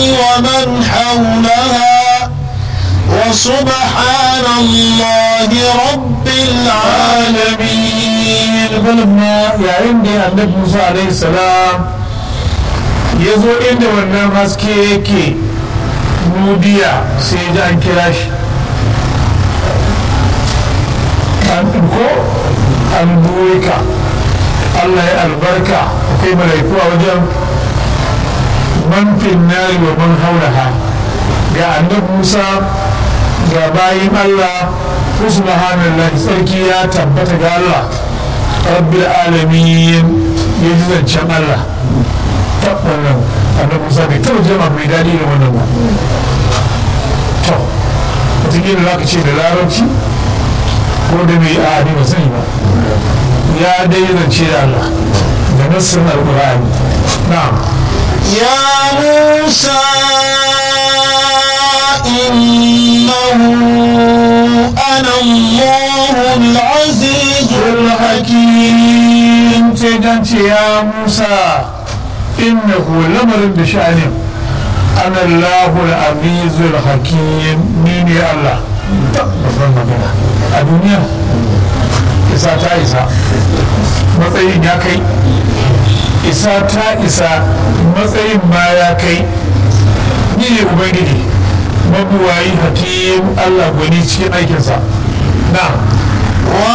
ومن حولها وسبحان الله رب العالمين فلما yayin da annabi Musa alaihi salam ya zo inda wannan haske yake nudiya sai ji an kira shi an ko an ka Allah ya albarka akwai malaiku a wajen manfin nari wa man haulaha ga annabi Musa ga bayin Allah subhanallah sarki ya tabbata ga Allah rabbil alamin ya ji zancen Allah tabbanan annabi Musa bai taɓa jama mai daɗi da wannan ba to wataƙila za ka ce da larabci ko da mai a ni ba sani ba ya dai zance da Allah da nassin alƙur'ani na'am يا موسى إنه أنا الله العزيز الحكيم sai dan ce ya Musa innahu lamarin da sha'anin ana Allahul azizul hakim ni ne Allah babban magana a duniya isa ta isa matsayin ya kai isa ta isa matsayin ma ya kai ni ne ubangiji mabuwayi hakim Allah gwani cikin aikinsa na